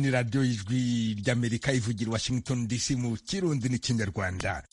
ni radiyo y'ijwi ry'amerika ivugira washington dc mu kirundi n'ikinyarwanda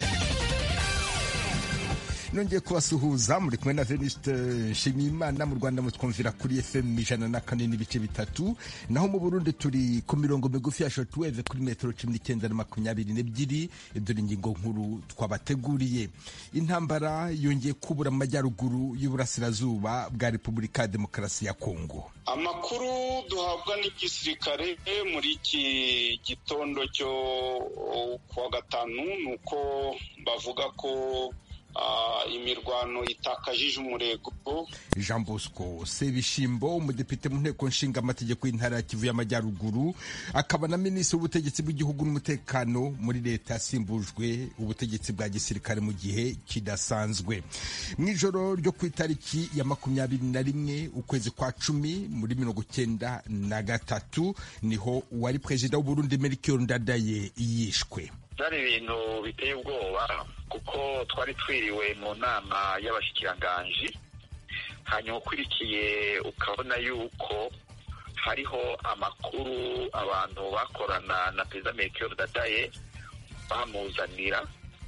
nongeye kubasuhuza muri kumwe na veniste nshimiyimana mu rwanda mutwumvira kuri fm ijana na kane n'ibice bitatu naho mu burundi turi ku mirongo migufi ya shortwave kuri metero cumi n'icyenda na makumyabiri n'ebyiri dore ingingo nkuru twabateguriye intambara yongeye kubura mu majyaruguru y'uburasirazuba bwa repubulika ya demokarasi ya kongo amakuru duhabwa n'igisirikare muri iki gitondo cyo kuwa gatanu ni uko bavuga ko imirwano itakajije umurego jean bosco sebishimbo umudepite mu nteko nshinga amategeko y'intara ya kivu y'amajyaruguru akaba na minisitiri w'ubutegetsi bw'igihugu n'umutekano muri leta yasimbujwe ubutegetsi bwa gisirikare mu gihe kidasanzwe mu ijoro ryo ku itariki ya makumyabiri na rimwe ukwezi kwa cumi muri mirongo icyenda na gatatu niho uwari perezida w'uburundi melchior ndadaye yishwe byari ibintu biteye ubwoba kuko twari twiriwe mu nama y'abashyikiranganji hanyuma ukurikiye ukabona yuko hariho amakuru abantu bakorana na perezida melchior dadaye bamuzanira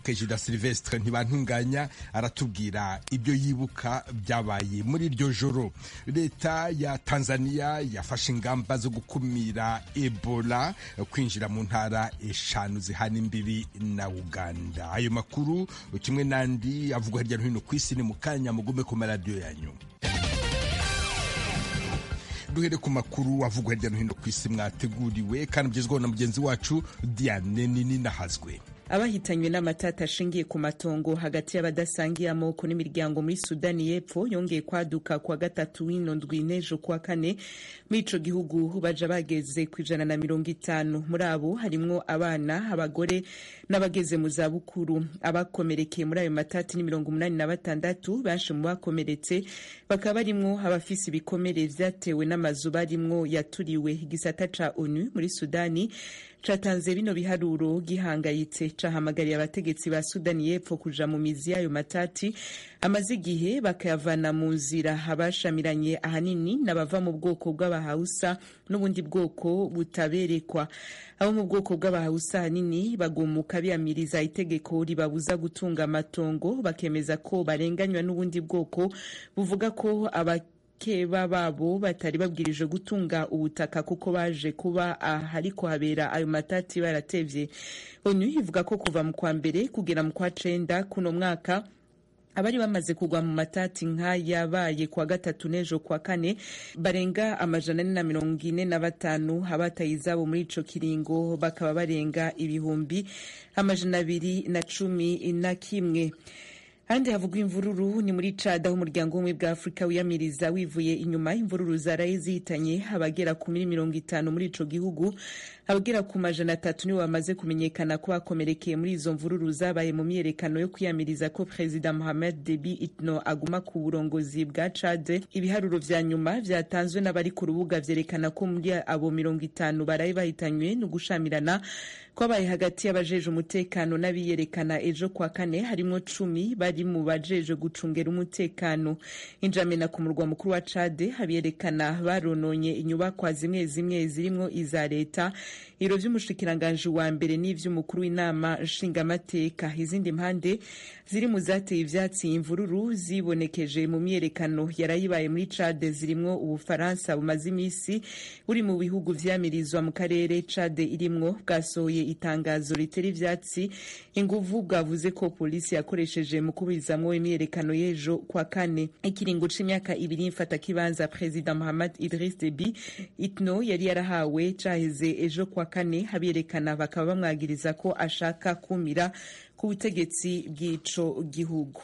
abahitanywe n'amatata ashingiye ku matongo hagati y'abadasangiye amoko n'imiryango muri sudani y'epfo yongeye kwaduka kuwa gatatu w'ino ndwi n'ejo kuwa kane muri ico gihugu baja bageze ku ijana na mirongo itanu muri abo harimwo abana abagore n'abageze mu zabukuru abakomerekeye muri ayo matati ni mirongo umunani na batandatu benshi mu bakomeretse bakaba barimwo abafise ibikomere vyatewe n'amazu barimwo yaturiwe igisata ca onu muri sudani catanze bino biharuro gihangayitse cahamagariye abategetsi ba sudani y'epfo kuja mu mizi y'ayo matati amaze igihe bakayavana mu nzira abashamiranye ahanini n'abava mu bwoko bw'abahausa n'ubundi bwoko butaberekwa abo mu bwoko bw'abahausa ahanini bagumuka biyamiriza itegeko ribabuza gutunga amatongo bakemeza ko barenganywa n'ubundi bwoko buvuga ko aba bakeba babo batari babwirije gutunga ubutaka kuko baje kuba ahariko habera ayo matati baratevye onu ivuga ko kuva mu kwa mbere kugera mu kwa cenda kuno mwaka abari bamaze kugwa mu matati nk'ayabaye kuwa gatatu n'ejo kuwa kane barenga amajana ane na mirongo ine na batanu abataye izabo muri ico kiringo bakaba barenga ibihumbi amajana abiri na cumi na kimwe handi havugwa imvururu ni muri cada aho umuryango w'ubumwe bwa afurika wiyamiriza wivuye inyuma imvururu zaraye zihitanye abagera ku muri mirongo itanu muri ico gihugu abagera ku majana atatu nibo bamaze kumenyekana ko bakomerekeye muri izo mvururu zabaye mu myiyerekano yo kwiyamiriza ko perezida mohamed debi itno aguma ku burongozi bwa cade ibiharuro vya nyuma vyatanzwe n'abari ku rubuga vyerekana ko muri abo mirongo itanu baraye bahitanywe no gushamirana kwabaye hagati y'abajeje umutekano n'abiyerekana ejo kwa kane harimwo cumi bari mu bajeje gucungera umutekano injamena ku murwa mukuru wa cade abiyerekana barononye inyubakwa zimwe zimwe zirimwo iza leta ibiro vy'umushikiranganji wa mbere n'ivy'umukuru w'inama nshingamateka izindi mpande ziri mu zateye ivyatsi imvururu zibonekeje mu myiyerekano yarayibaye muri cade zirimwo ubufaransa bumaze imisi buri mu bihugu vyamirizwa mu karere cade irimwo bwasohoye itangazo ritera ivyatsi inguvu bwavuze ko polisi yakoresheje mu kuburizamwo imyiyerekano y'ejo kwa kane ikiringo c'imyaka ibiri mfata kibanza perezida Muhammad Idris Deby Itno yari yarahawe caheze ejo kwa kane abiyerekana bakaba bamwagiriza ko ashaka kumira ku butegetsi bw'ico gihugu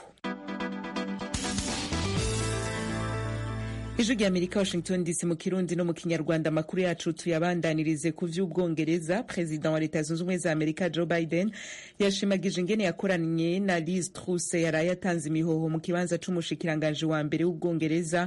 ijwi rya amerika washington dc mu kirundi no mu kinyarwanda amakuru yacu tuyabandanirize ku vy'ubwongereza perezida wa leta zunze ubumwe za amerika joe biden yashimagije ingene yakoranye na liz truss yaraye atanze imihoho mu kibanza c'umushikiranganji wa mbere w'ubwongereza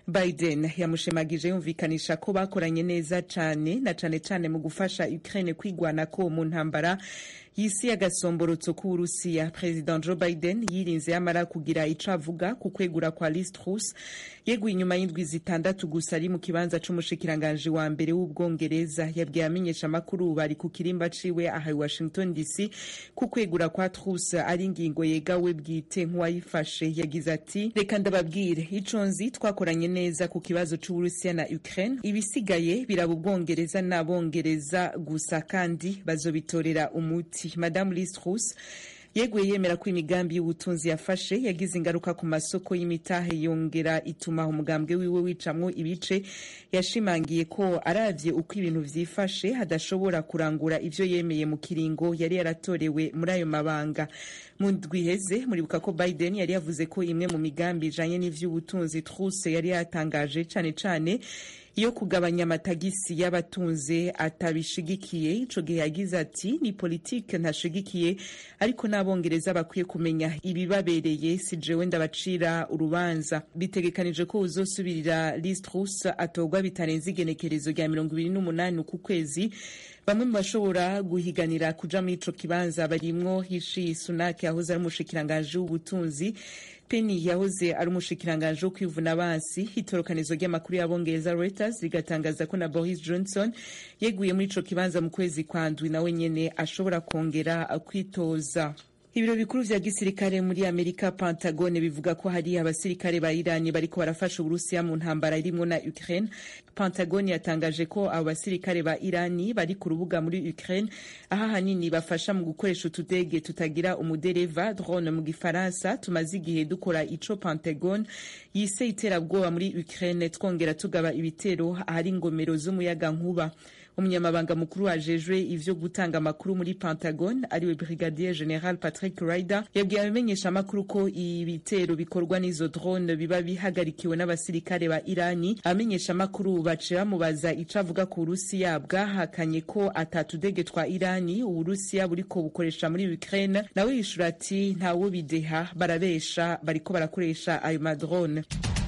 biden yamushemagije yumvikanisha ko bakoranye neza cane na cane cane mu gufasha ukraine kwigwanako mu ntambara y'isi y'agasomborotso k'uburusiya president joe biden yirinze yamara kugira ico avuga ku kwegura kwa liz truss yeguye inyuma y'indwi zitandatu gusa ari mu kibanza c'umushikiranganji wa mbere w'ubwongereza yabwiye amenyesha amakuru bari ku kirimba ciwe aha i washington dc ku kwegura kwa truss ari ingingo yegawe bwite nk'uwayifashe yagize ati reka ndababwire ico nzi twakoranye neza ku kibazo c'uburusiya na ukraine ibisigaye biraba ubwongereza n'abongereza gusa kandi bazobitorera umuti madamu liz truss yeguye yemera ko imigambi y'ubutunzi yafashe yagize ingaruka ku masoko y'imitahe yongera ituma umugambwe wiwe wicamwo ibice yashimangiye ko aravye uko ibintu vyifashe hadashobora kurangura ivyo yemeye mu kiringo yari yaratorewe muri ayo mabanga mu ndwi iheze muribuka ko biden yari yavuze ko imwe mu migambi ijanye n'ivy'ubutunzi truse yari yatangaje cane cane iyo kugabanya amatagisi y'abatunze atabishigikiye ico gihe yagize ati ni politike ntashigikiye ariko n'abongereza bakwiye kumenya ibibabereye si jewe ndabacira urubanza bitegekanije ko uzosubirira Liz Truss atorwa bitarenze igenekerezo rya mirongo ibiri n'umunani uku kwezi bamwe mu bashobora guhiganira kuja muri ico kibanza barimwo Rishi Sunak yahoze ari umushikiranganji w'ubutunzi Penny yahoze ari umushikiranganji wo kwivuna abansi itorokanizo ry'amakuru y'abongereza Reuters rigatangaza ko na Boris Johnson yeguye muri ico kibanza mu kwezi kwa ndwi nawe nyene ashobora kongera kwitoza ibiro bikuru vya gisirikare muri amerika pentagone bivuga ko hari abasirikare ba irani bariko barafasha uburusiya mu ntambara irimwo na ukraine pentagone yatangaje ko abo basirikare ba irani bari ku rubuga muri ukraine aho ahanini bafasha mu gukoresha utudege tutagira umudereva drone mu gifaransa tumaze igihe dukora ico pentagone yise iterabwoba muri ukraine twongera tugaba ibitero ahari ingomero z'umuyaga nkuba umunyamabanga mukuru wajejwe ivyo gutanga amakuru muri pentagon ariwe brigadier general patrick ryder yabwiye abamenyesha amakuru ko ibitero bikorwa n'izo drone biba bihagarikiwe n'abasirikare ba irani abamenyesha amakuru bace bamubaza ico avuga ku burusiya bwahakanye ko atatudege twa irani uburusiya buriko bukoresha muri ukraine nawe yishura ati ntawo bideha barabesha bariko barakoresha ayo madrone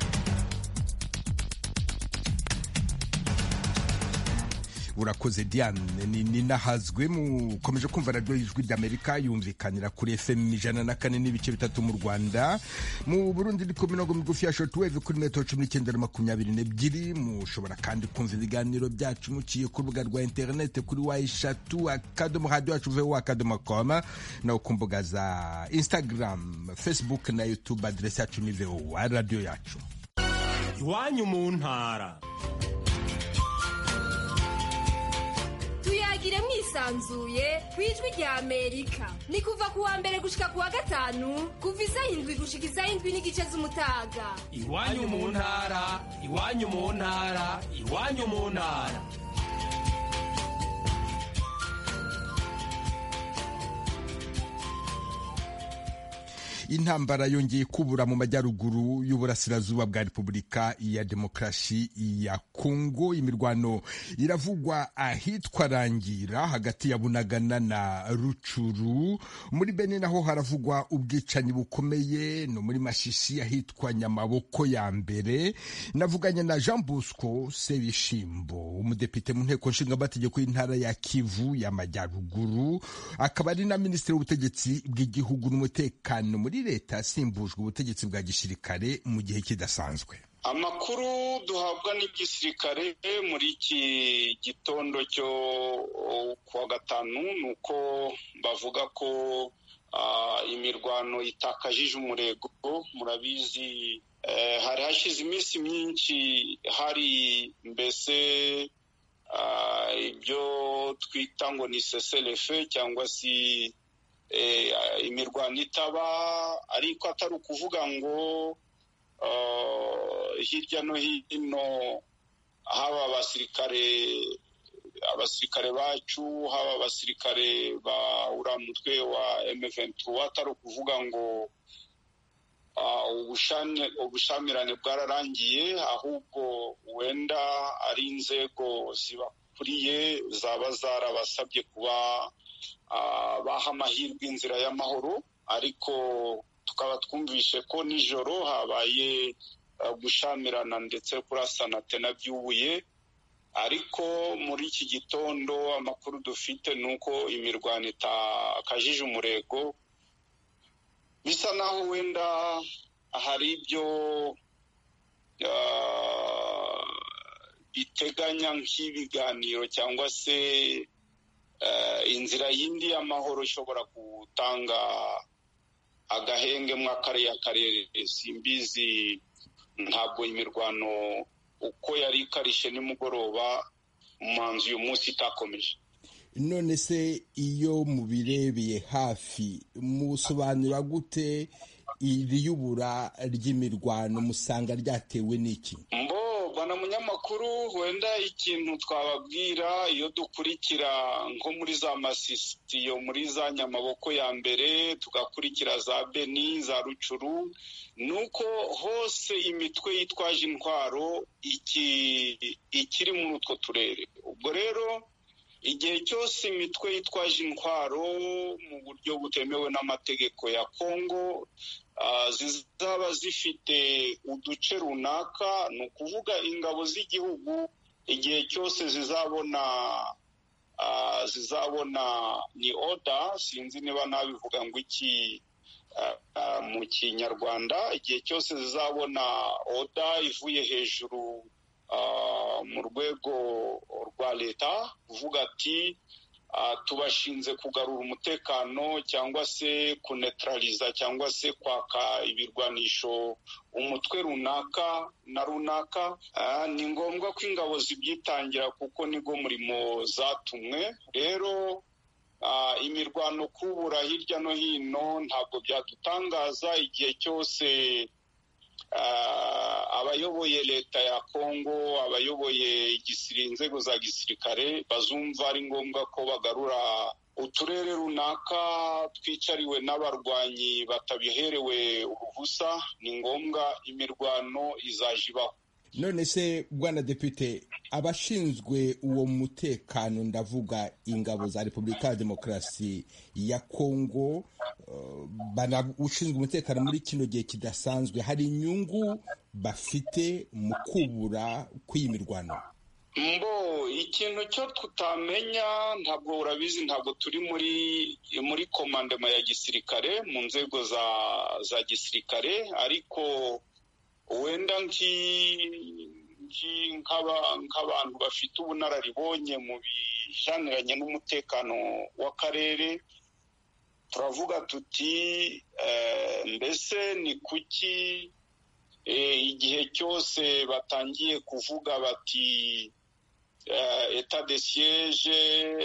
urakoze diane ninahazwe mukomeje kumva radiyo y'ijwi ry'amerika yumvikanira kuri fm ijana na kane n'ibice bitatu mu rwanda mu burundi ni ku mirongo migufi ya shortwave kuri metero cumi n'icyenda na makumyabiri n'ebyiri mushobora kandi kumva ibiganiro byacu muciye ku rubuga rwa interinete kuri wa eshatu akadomo radiyo yacu vuba akadomo koma naho ku mbuga za instagram facebook na youtube aderesi yacu ni vowa radiyo yacu iwanyu mu ntara tuyagire mwisanzuye ku ijwi rya amerika ni kuva ku wa mbere gushika ku wa gatanu kuva isaha indwi gushika isaha indwi n'igice z'umutaga iwanyu mu ntara iwanyu mu ntara iwanyu mu ntara intambara yongeye kubura mu majyaruguru y'uburasirazuba bwa repubulika ya demokarasi ya kongo imirwano iravugwa ahitwa rangira hagati ya bunagana na rucuru muri bene naho haravugwa ubwicanyi bukomeye no muri mashishi ahitwa nyamaboko ya mbere navuganye na jean bosco sebishimbo umudepite mu nteko nshingamategeko y'intara ya kivu y'amajyaruguru akaba ari na minisitiri w'ubutegetsi bw'igihugu n'umutekano muri leta yasimbujwe ubutegetsi bwa gisirikare mu gihe kidasanzwe amakuru duhabwa n'igisirikare muri iki gitondo cyo kuwa gatanu ni uko bavuga ko imirwano itakajije umurego murabizi hari hashize iminsi myinshi hari mbese ibyo twita ngo ni seserefe cyangwa se imirwano itaba ariko atari ukuvuga ngo hirya no hino haba abasirikare abasirikare bacu haba abasirikare ba uriya mutwe wa emeventu atari ukuvuga ngo ubushamirane bwararangiye ahubwo wenda ari inzego zibakuriye zaba zarabasabye kuba baha amahirwe inzira y'amahoro ariko tukaba twumvishe ko nijoro habaye gushamirana ndetse kurasana byubuye ariko muri iki gitondo amakuru dufite ni uko imirwano itakajije umurego bisa naho wenda hari ibyo biteganya nk'ibiganiro cyangwa se inzira yindi y'amahoro ishobora gutanga agahenge mu kariya karere simbizi ntabwo imirwano uko yari ikarishye nimugoroba umuhanzi uyu munsi itakomeje none se iyo mubirebeye hafi musobanura gute iri yubura ry'imirwano musanga ryatewe n'iki mbo bana munyamakuru wenda ikintu twababwira iyo dukurikira nko muri za masisitiyo muri za nyamaboko ya mbere tugakurikira za beni za rucuru ni uko hose imitwe yitwaje intwaro ikiri muri utwo turere ubwo rero igihe cyose imitwe yitwaje intwaro mu buryo butemewe n'amategeko ya kongo zizaba zifite uduce runaka ni ukuvuga ingabo z'igihugu igihe cyose zizabona zizabona ni oda sinzi niba nabivuga ngo iki mu kinyarwanda igihe cyose zizabona oda ivuye hejuru mu rwego rwa leta kuvuga ati tubashinze kugarura umutekano cyangwa se kunetraliza cyangwa se kwaka ibirwanisho umutwe runaka na runaka ni ngombwa ko ingabo zibyitangira kuko nigo murimo zatumwe rero imirwano kubura hirya no hino ntabwo byadutangaza igihe cyose abayoboye leta ya kongo abayoboye inzego za gisirikare bazumva ari ngombwa ko bagarura uturere runaka twicariwe n'abarwanyi batabiherewe uruhusa ni ngombwa imirwano izaje ibaho none se bwana depite abashinzwe uwo mutekano ndavuga ingabo za repubulika ya demokarasi ya kongo ushinzwe umutekano muri kino gihe kidasanzwe hari inyungu bafite mu kubura kw'iyi mirwano mbo ikintu cyo tutamenya ntabwo urabizi ntabwo turi muri muri komandema ya gisirikare mu nzego za za gisirikare ariko wenda nk'abantu bafite ubunararibonye mu bijaniranye n'umutekano w'akarere turavuga tuti mbese ni kuki igihe cyose batangiye kuvuga bati eta de siege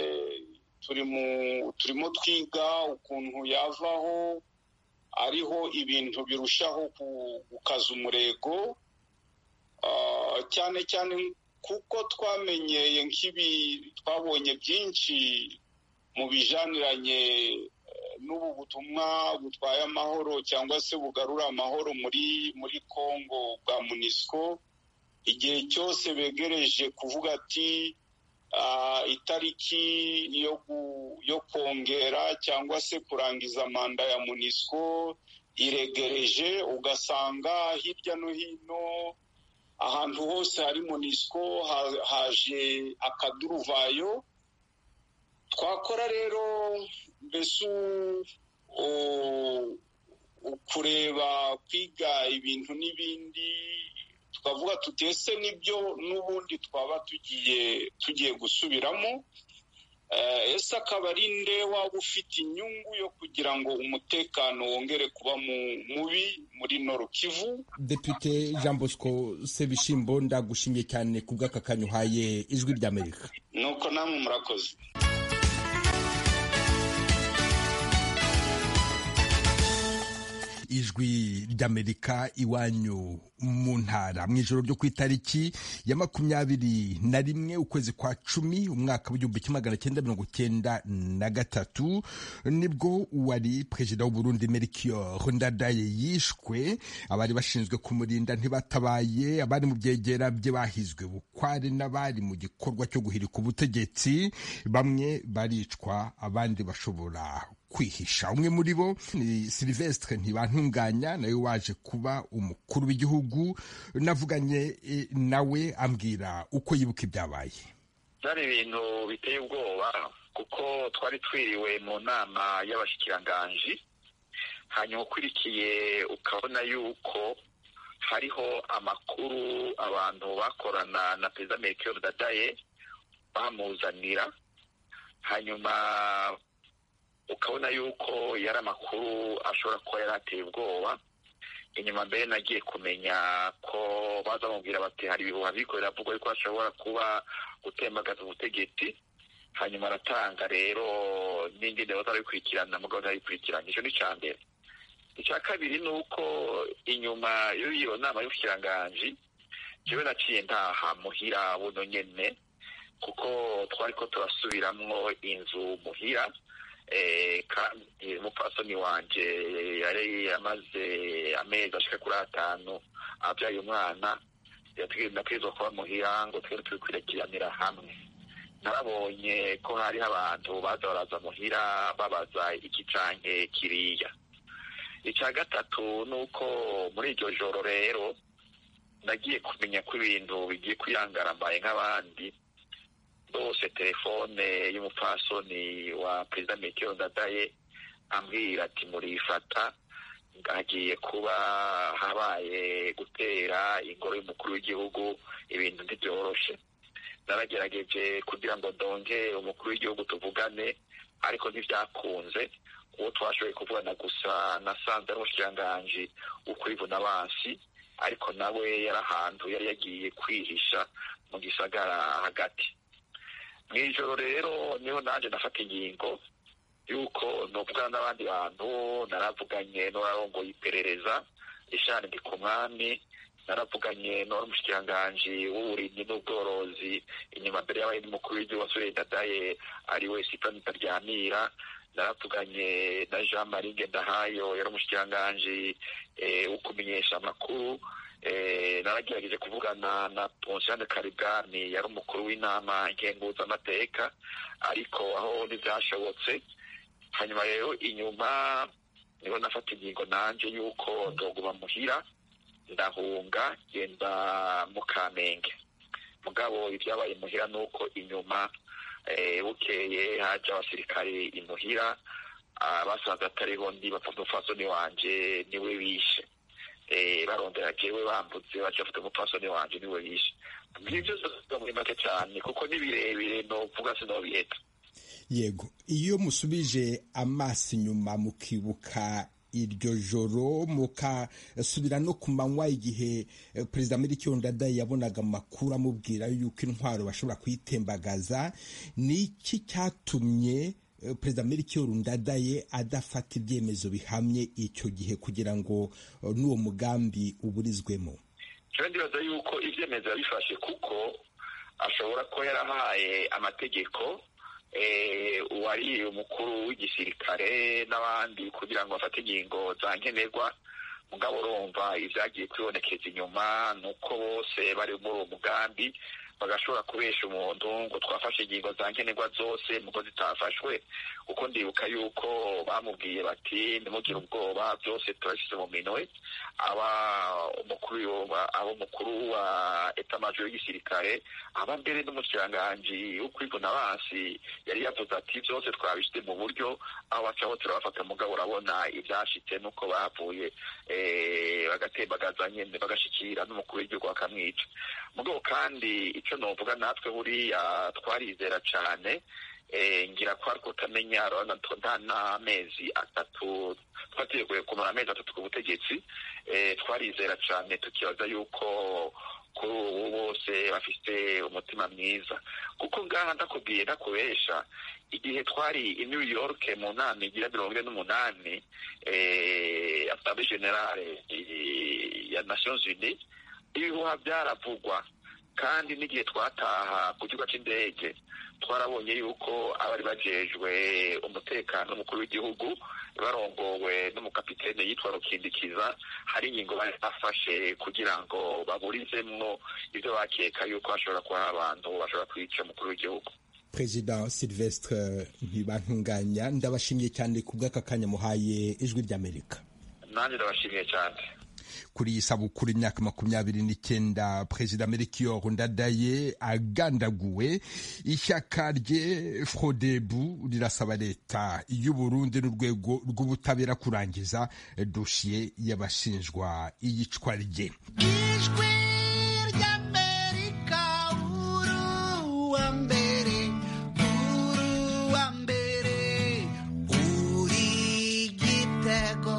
turimo twiga ukuntu yavaho ariho ibintu birushaho gukaza umurego cyane cyane kuko twamenyeye nk'ibi twabonye byinshi mu bijaniranye n'ubu butumwa butwaye amahoro cyangwa se bugarura amahoro muri muri congo bwa munisco igihe cyose begereje kuvuga ati itariki yo kongera cyangwa se kurangiza manda ya munisco iregereje ugasanga hirya no hino ahantu hose hari munisco haje akaduruvayo twakora rero mbese kureba kwiga ibintu n'ibindi tukavuga tutese nibyo n'ubundi twaba tugiye tugiye gusubiramo ese akaba ari nde waba ufite inyungu yo kugira ngo umutekano wongere kuba mubi muri noro kivu depite jean bosco sebishimbo ndagushimye cyane ku bw'aka kanya uhaye ijwi ry'amerika nuko namwe murakoze ijwi ry'amerika iwanyu mu ntara mu ijoro ryo ku itariki ya makumyabiri na rimwe ukwezi kwa cumi umwaka w'igihumbi kimwe magana cyenda mirongo cyenda na gatatu nibwo uwari perezida w'uburundi melchior ndadaye yishwe abari bashinzwe kumurinda ntibatabaye abari mu byegera bye bahizwe bukware n'abari mu gikorwa cyo guhirika ubutegetsi bamwe baricwa abandi bashobora kwihisha umwe muri bo ni silivestre ntibantunganya nawe waje kuba umukuru w'igihugu navuganye nawe ambwira uko yibuka ibyabaye byari ibintu biteye ubwoba kuko twari twiriwe mu nama y'abashyikiranganji hanyuma ukurikiye ukabona yuko hariho amakuru abantu bakorana na perezida melchior dadaye bamuzanira hanyuma ukabona yuko yari amakuru ashobora kuba yari ateye ubwoba inyuma mbere nagiye kumenya ko baza bamubwira bati hari ibihuha bikorera avuga yuko ashobora kuba gutembagaza ubutegetsi hanyuma aratanga rero n'indi ndebo zarabikurikirana mugabo zarabikurikirana icyo ni icya mbere icya kabiri ni uko inyuma y'iyo nama y'ubukiranganji jewe naciye ntaha muhira buno nyene kuko twari ko turasubiramwo inzu muhira kandi umupfasoni wanje yari amaze amezi ashika kuri atanu abyaye umwana nategerezwa kuba muhira ngo twere turi kwirekiranira hamwe narabonye ko hariho abantu baza baraza muhira babaza iki canke kiriya icya gatatu ni uko muri iryo joro rero nagiye kumenya ko ibintu bigiye kwiyangara mbaye nk'abandi bose telefone y'umupfasoni wa perezida metero ndadaye ambwira ati murifata hagiye kuba habaye gutera ingoro y'umukuru w'igihugu ibintu ntibyoroshe naragerageje kugira ngo ndonge umukuru w'igihugu tuvugane ariko ntibyakunze uwo twashoboye kuvugana gusa nasanze ari umushikiranganji ukwivuna abansi ariko nawe yari ahantu yari yagiye kwihisha mu gisagara hagati mu ijoro rero niho nanjye nafata ingingo y'uko nuvugana n'abandi bantu naravuganye n'uwarongoye iperereza ishani ndi ku mwami naravuganye n'uwari umushikiranganji w'uburimyi n'ubworozi inyuma mbere y'abaye n'umukuru w'igihugu wasore dadaye ari we sipani taryamira naravuganye na jean marie ngendahayo yari umushikiranganji wo kumenyesha amakuru naragerageje kuvugana na ponsiane karibwami yari umukuru w'inama ngenguzamateka ariko aho ntibyashobotse hanyuma rero inyuma niho nafata ingingo nanje y'uko ndoguma muhira ndahunga genda mu kamenge mugabo ibyabaye muhira ni uko inyuma bukeye haje abasirikare imuhira basanze atariho ndi bapfa umupfasoni wanje niwe bishe barondera jewe bambutse baca bafite umupfasoni wanje niwe bishe ngivyo vyose muri make cyane kuko ni birebire novuga sinobiheta yego iyo musubije amaso inyuma mukibuka iryo joro mukasubira no ku manywa igihe perezida Melchior Ndadaye yabonaga amakuru amubwira yuko intwaro bashobora kuyitembagaza ni iki cyatumye perezida Melchior Ndadaye adafata ibyemezo bihamye icyo gihe kugira ngo n'uwo mugambi uburizwemo jewe ndibaza yuko ibyemezo yabifashe kuko ashobora kuba yarahaye amategeko uwari umukuru w'igisirikare n'abandi kugira ngo bafate ingingo za nkenerwa mugabo urumva ibyagiye kwibonekeza inyuma ni uko bose bari muri uwo mugambi bagashobora kubesha umuntu ngo twafashe ingingo za nkenerwa zose muko zitafashwe kuko ndibuka yuko bamubwiye bati ntimugire ubwoba byose turashyize mu minwe aba umukuru aba umukuru wa etamajoro y'igisirikare aba mbere n'umushikiranganji wo kwivuna abansi yari yavuze ati byose twabishyize mu buryo aho bacaho turabafata mugabo urabona ibyashitse nuko bavuye bagatembagaza nyine bagashikira n'umukuru w'igihugu bakamwica mugabo kandi icyo novuga natwe buriya twarizera cyane ngira ko ariko utamenya urabona nta n'amezi atatu twateguye kumara amezi atatu ku butegetsi twarizera cyane tukibaza yuko kuri ubu bose bafite umutima mwiza kuko ngaha ndakubwiye ndakubesha igihe twari i new york mu nama igira mirongo ine n'umunani asambwe generale ya nations unies ibihuha byaravugwa kandi n'igihe twataha ku kigo cy'indege twarabonye yuko abari bajejwe umutekano w'umukuru w'igihugu barongowe n'umukapitene yitwa rukindikiza hari ingingo bari bafashe kugira ngo baburizemwo ibyo bakeka yuko hashobora kuba abantu bashobora kwica umukuru w'igihugu perezida silvestre ntibantunganya ndabashimiye cyane ku bw'aka kanya muhaye ijwi ry'amerika nanjye ndabashimiye cyane kuri iyi sabukuru imyaka makumyabiri n'icyenda perezida melchior ndadaye agandaguwe ishyaka rye frodebu rirasaba leta y'u burundi n'urwego rw'ubutabera kurangiza dosiye y'abashinjwa iyicwa rye ijwi ry'amerika uru wa mbere uru wa mbere uri gitego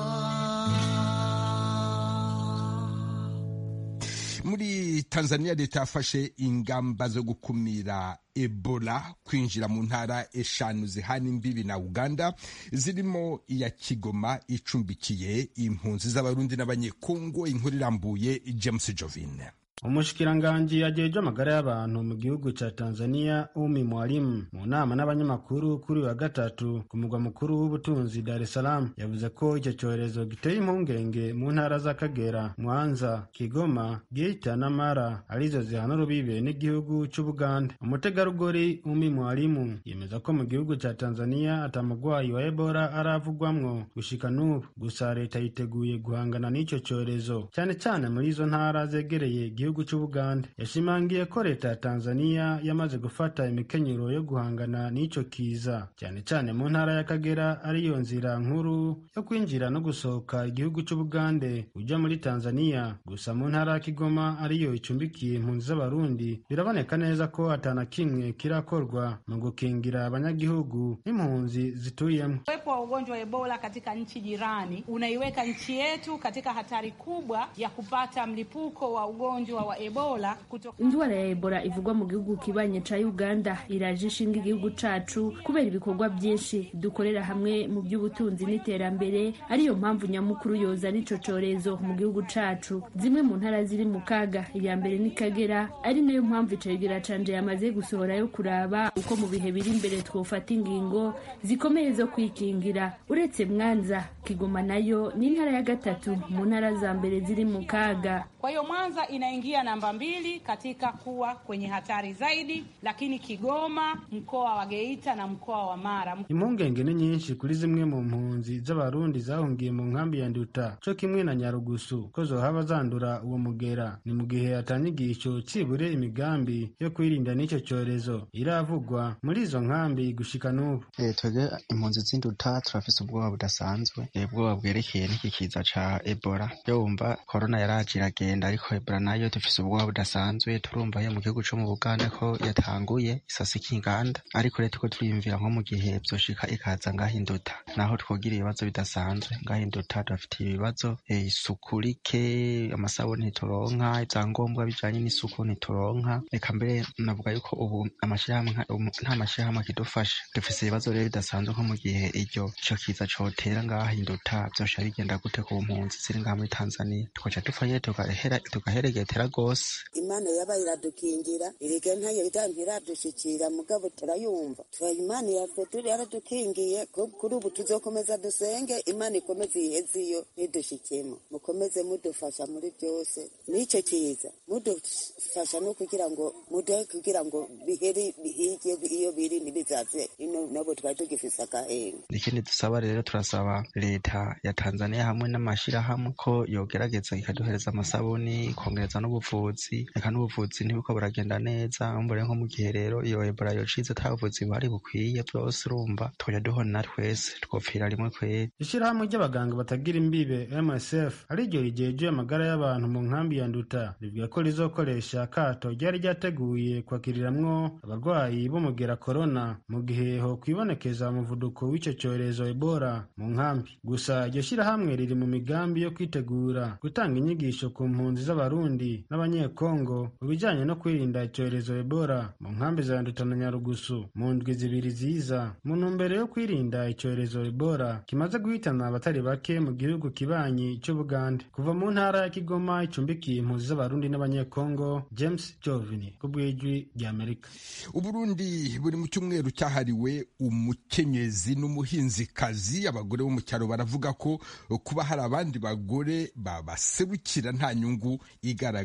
muri tanzania leta yafashe ingamba zo gukumira ebola kwinjira mu ntara eshanu zihana imbibi na uganda zirimo iya kigoma icumbikiye impunzi z'abarundi n'abanyekongo inkuru irambuye james jovine umushikiranganji ajejwe amagara y'abantu mu gihugu ca tanzania umi mwalimu mu nama n'abanyamakuru kuri wa gatatu ku mugwa mukuru w'ubutunzi dar es salaam yavuze ko icyo cyorezo giteye impungenge mu ntara z'akagera mwanza kigoma geita na mara arizo zihana urubibe n'igihugu c'ubuganda umutegarugori umi mwalimu yemeza ko mu gihugu ca tanzania atamugwayi wa ebola aravugwamwo gushika n'ubu gusa leta yiteguye guhangana n'ico cyorezo cyane cyane muri izo ntara zegereye igihugu gihugu c'ubuganda yashimangiye ko leta ya tanzania yamaze gufata imikenyero yo guhangana n'ico kiza cyane cyane mu ntara y'akagera ariyo nzira nkuru yo kwinjira no gusohoka igihugu c'ubugande uja muri tanzania gusa mu ntara ya kigoma ariyo icumbikiye impunzi z'abarundi biraboneka neza ko atana kimwe kirakorwa mu gukingira abanyagihugu n'impunzi zituyemo uwepo wa ugonjwa wa ebola katika nchi jirani unaiweka nchi yetu katika hatari kubwa ya kupata mlipuko wa ugonjwa wa ebola kutoka... indwara ya ebola ivugwa mu gihugu kibanye ca uganda iraje ishinga igihugu cacu kubera ibikorwa byinshi dukorera hamwe mu by'ubutunzi n'iterambere ariyo mpamvu nyamukuru yoza n'ico corezo mu gihugu cacu zimwe mu ntara ziri mu kaga iya mbere ni kagera ari nayo mpamvu icegera canje yamaze gusohora yo kuraba uko mu bihe biri imbere twofata ingingo zikomeye zo kwikingira uretse mwanza kigoma nayo ni intara ya gatatu mu ntara za mbere ziri mu kaga kwa hiyo mwanza inaingia namba mbili katika kuwa kwenye hatari zaidi, lakini Kigoma, mkoa wa Geita na mkoa wa Mara. Impungenge ni nyinshi kuri zimwe mu mpunzi z'abarundi zahungiye mu nkambi ya Nduta co kimwe na Nyarugusu ko zohaba zandura uwo mugera. Ni mu gihe atanyigisho cibure imigambi yo kwirinda n'ico cyorezo iravugwa muri izo nkambi gushika n'ubu. E, twebwe impunzi z'Induta turafise ubwoba budasanzwe, ubwoba bwerekeye n'iki kiza ca Ebola. Yo wumva corona yaraje iragenda ariko Ebola nayo dufise ubwoba budasanzwe turumva yo mu gihugu co mu Buganda ko yatanguye isasika inganda ariko rero tuko turiyumvira nko mu gihe vyoshika ikaza ngahinduta naho twogira ibibazo bidasanzwe ngahinduta turafite ibibazo e, isuku rike amasabuni ntituronka ivyangombwa bijanye n'isuku ntituronka reka mbere navuga yuko ubu amashirahamwe nta mashirahamwe akidufasha dufise ibibazo rero bidasanzwe nko mu gihe iryo ico kiza cotera ngahinduta vyosha bigenda gute ku mpunzi ziri ngaha muri Tanzania tukaca dupfa tugahera tugaheregetera gose imana yaba iradukingira irige ntayo ntiradushikira mugabo turayumva tura imana yaradukingiye kuri ubu tuzokomeza dusenge imana ikomeze iheze iyo ntidushikemo mukomeze mudufasha muri byose n'icyo kiza mudufasha no kugira ngo muduhe kugira ngo bihere bihige iyo biri ntibizaze ino nabo twari tugifise agahenga ikindi dusaba rero turasaba leta ya tanzania hamwe n'amashirahamwe ko yogerageza ikaduhereza amasabuni ikongereza n'ubuvuzi reka n'ubuvuzi ntibiko buragenda neza mbure nko mu gihe rero iyo ebola yocize ata buvuzi buhari bukwiye bwose urumva twoja duhona twese twopfira rimwe kweri ishirahamwe ry'abaganga batagira imbibe msf ariryo rijeje amagara y'abantu mu nkambi ya nduta rivuga ko rizokoresha akato ryari ryateguye kwakiriramwo abarwayi b'umugera korona mu gihe ho kwibonekeza umuvuduko w'ico cyorezo ebola mu nkambi gusa iryo shirahamwe riri mu migambi yo kwitegura gutanga inyigisho ku mpunzi z'abarundi n'abanyekongo mu bijanye no kwirinda icyorezo ebola mu nkambi za nduta na nyarugusu mu ndwi zibiri ziza mu ntumbero yo kwirinda icyorezo ebola kimaze guhitana abatari bake mu gihugu kibanyi c'ubugande kuva mu ntara ya kigoma icumbikiye impunzi z'abarundi n'abanyekongo james jovini ku bw'ijwi ry'amerika uburundi buri mu cyumweru cyahariwe umukenyezi n'umuhinzikazi abagore bo mu cyaro baravuga ko kuba hari abandi bagore babaserukira nta nyungu igaragara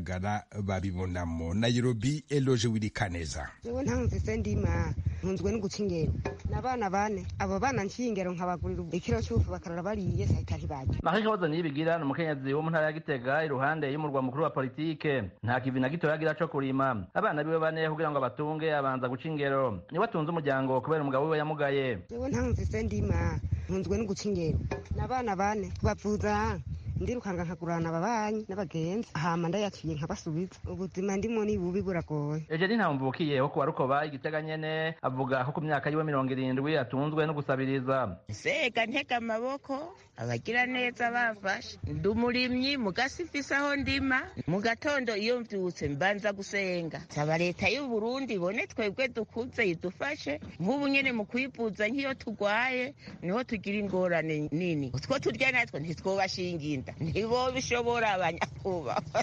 bigaragara babibonamo nairobi eloge wirikaneza jewe ntamvise ndima ntunzwe no guca ingero n'abana bane abo bana nciye ingero nkabagurira ikiro cy'ufu bakarara bariye sahita ntibarya Marie Claude Niyibigira ni umukenyezi wo mu ntara ya Gitega iruhande y'umurwa mukuru wa politike nta kivi na gito yagira co kurima abana biwe bane kugira ngo abatunge abanza guca ingero niwe atunze umuryango kubera umugabo wiwe yamugaye jewe ntamvise ndima ntunzwe no guca ingero n'abana bane bavuza ndirukanga nkagurana ababanyi n'abagenzi hama ndayaciye nkabasubiza ubuzima ndimo ni bubi buragoye Eugenie Ntamvukiye wo kuwa Rukoba igitega nyene avuga ko ku myaka yiwe mirongo irindwi atunzwe no gusabiriza sega ntega amaboko abagira neza bafashe ndi umurimyi mu gasifisi aho ndima mu gatondo iyo mvyutse mbanza gusenga nsaba leta y'u Burundi ibone twebwe dukuze idufashe nk'ubu nyene mu kwivuza nk'iyo turwaye niho tugira ingorane nini utwo turya natwo ntitwobashinga inda ntibo bishobora abanyakubahwa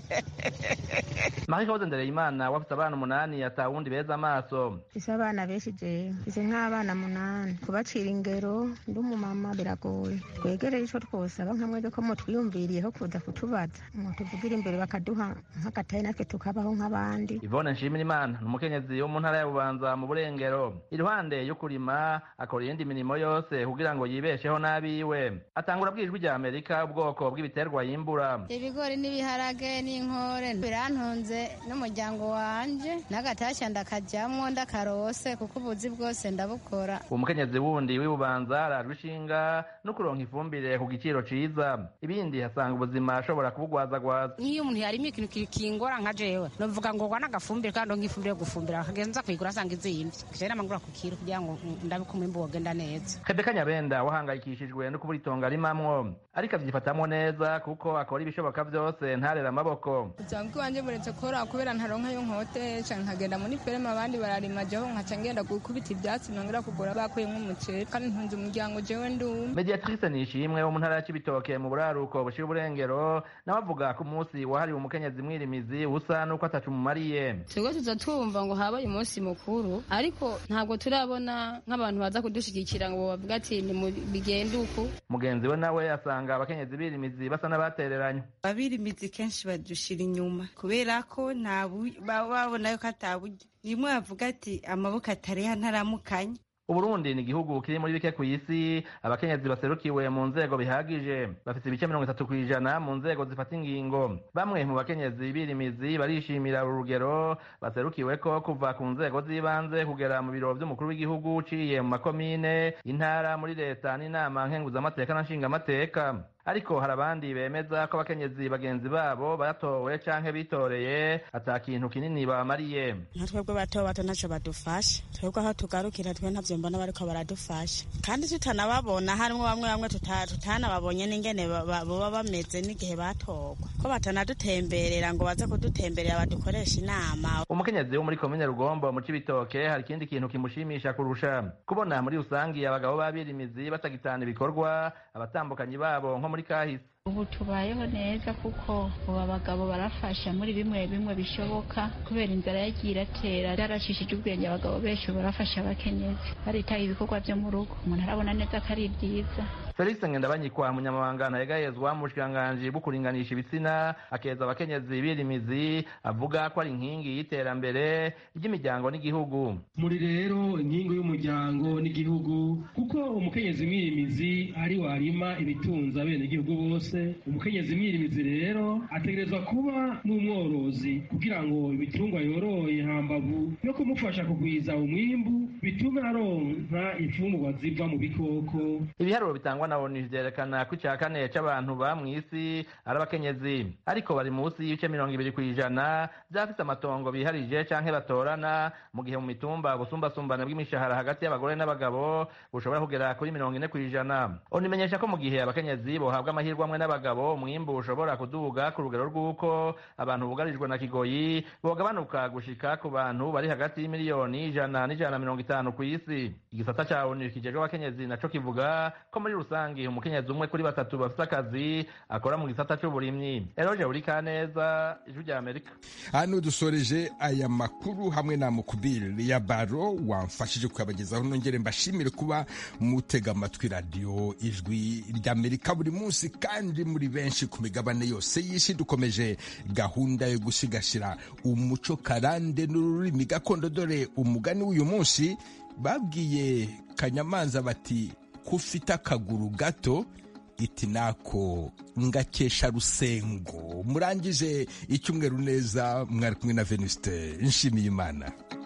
Marie Claude Ndereyimana wafise abana umunani atawundi beza amaso ise abana benshi jewe ise nk'abana munani kubacira ingero ndi umumama biragoye twegereye ico twosaba nka mwebwe ko mutwiyumviriyeho kuza kutubaza mutuvugira imbere bakaduha nk'agatayi natwe tukabaho nk'abandi Yvonne Nshimirimana ni umukenyezi wo mu ntara ya Bubanza mu Burengero iruhande yo kurima akora iyindi mirimo yose kugira ngo yibesheho n'abiwe atangura bwijwi rya Amerika ubwoko bw'ibiterwa yimbura ibigori n'ibiharage n'inkore birantunze n'umuryango wanje n'agatashya ndakajyamo ndakarose kuko ubuzi bwose ndabukora umukenyezi wundi w'ibubanza arajwe ishinga no kuronka ifumbire ku giciro ciza ibindi hasanga ubuzima ashobora kubugwazagwaza nk'iyo umuntu yarimo ikintu kingora nka jewe novuga ngo gwana agafumbire kandi nk'ifumbire yo gufumbira akagenza kuyigura asanga izimvye jewe namagura ku kiro kugira ngo ndabe ko umwimbu wogenda neza Rebeka Nyabenda wahangayikishijwe no kubura itongo arimamwo ariko avyifatamwo neza kuko akora ibishoboka vyose ntarera amaboko ubuzima bw'iwanje buretse kora kubera ntaronka yo nkotesha nkagenda muri ferme abandi bararima jeho nkaca ngenda gukubita ivyatsi nongera kugura bakuyemwo umuceri kandi ntunze umuryango jewe ndumwe Mediatrice Nishimwe wo mu ntara ya Cibitoke mu buraruko bushira uburengero nawe avuga ko umunsi wahariwe umukenyezi mwirimizi usa nuko atacu mumariye twebwe tuza twumva ngo habaye umunsi mukuru ariko ntabwo turabona nk'abantu baza kudushigikira ngo bavuga ati bigende uku mugenzi we nawe asanga abakenyezi birimizi basa n'abatereranye abirimizi kenshi badushira inyuma kubera ko nta babona yuko ataburyo rimwe bavuga ati amaboko atareha ntaramukanya Uburundi ni igihugu kiri muri bike ku isi abakenyezi baserukiwe mu nzego bihagije bafite ibice mirongo itatu ku ijana mu nzego zifata ingingo bamwe mu bakenyezi birimizi barishimira uru rugero baserukiwe ko kuva ku nzego z'ibanze kugera mu biro vy'umukuru w'igihugu uciye mu makomine intara muri leta n'inama nkenguzamateka na nshingamateka ariko hari abandi bemeza ko abakenyezi bagenzi babo batowe canke bitoreye ata kintu kinini babamariye nka twebwe bato bato ntacyo badufasha twebwe aho tugarukira twe ntavyo mbona bariko baradufasha kandi tutanababona harimwo bamwe bamwe tutanababonye n'ingene boba bameze n'igihe batorwa ko batanadutemberera ngo baze kudutemberera badukoresha inama umukenyezi wo muri komine rugombo mu cibitoke hari ikindi kintu kimushimisha kurusha kubona muri rusangi abagabo b'abirimizi batagitana ibikorwa abatambukanyi babo nko muri kahise ubu tubayeho neza kuko ubu abagabo barafasha muri bimwe bimwe bishoboka kubera inzara yagiye iratera byaracishije ubwenge abagabo benshi barafasha abakenyezi baritaho ibikorwa byo mu rugo umuntu arabona neza ko ari byiza felix ngendabanyikwa munyamabanga ntayegayezwa mu bushikiranganji bwo kuringanisha ibitsina akeza abakenyezi birimizi avuga ko ari inkingi y'iterambere ry'imiryango n'igihugu muri rero inkingi y'umuryango n'igihugu kuko umukenyezi mwirimizi ari warima ibitunza bene igihugu bose umukenyezi mwirimizi rero ategerezwa kuba n'umworozi kugira ngo ibitungwa yoroye hambavu no kumufasha kugwiza umwimbu bitume aronka imfungurwa ziva mu bikoko ibiharuro bitangwa na onu vyerekana ko ica kane c'abantu ba mw'isi ari abakenyezi ariko bari munsi y'ibice mirongo ibiri kw'ijana vyafise amatongo biharije canke batorana mu gihe mu mitumba ubusumbasumbane bw'imishahara hagati y'abagore n'abagabo bushobora kugera kuri mirongo ine kw'ijana onu imenyesha ko mu gihe abakenyezi bohabwa amahirwe amwe n'abagabo umwimbu ushobora kuduga ku rugero rw'uko abantu bugarijwe na kigoyi bogabanuka gushika ku bantu bari hagati y'imiliyoni ijana n'ijana na mirongo itanu kw'isi igisata ca onu kijejwe abakenyezi naco kivuga ko muri rusange rusange umukenyezi umwe kuri batatu bafite akazi akora mu gisata c'uburimyi eroje buri kaneza ijwi rya amerika hano dusoreje aya makuru hamwe na mukubiri ya baro wamfashije kuyabagezaho nongere mbashimire kuba mutega amatwi radiyo ijwi ry'amerika buri munsi kandi muri benshi ku migabane yose y'isi dukomeje gahunda yo gusigasira umuco karande n'ururimi gakondo dore umugani w'uyu munsi babwiye kanyamanza bati ko ufite akaguru gato iti nako ngakesha rusengo murangije icyumweru neza mwari kumwe na venuste nshimiye imana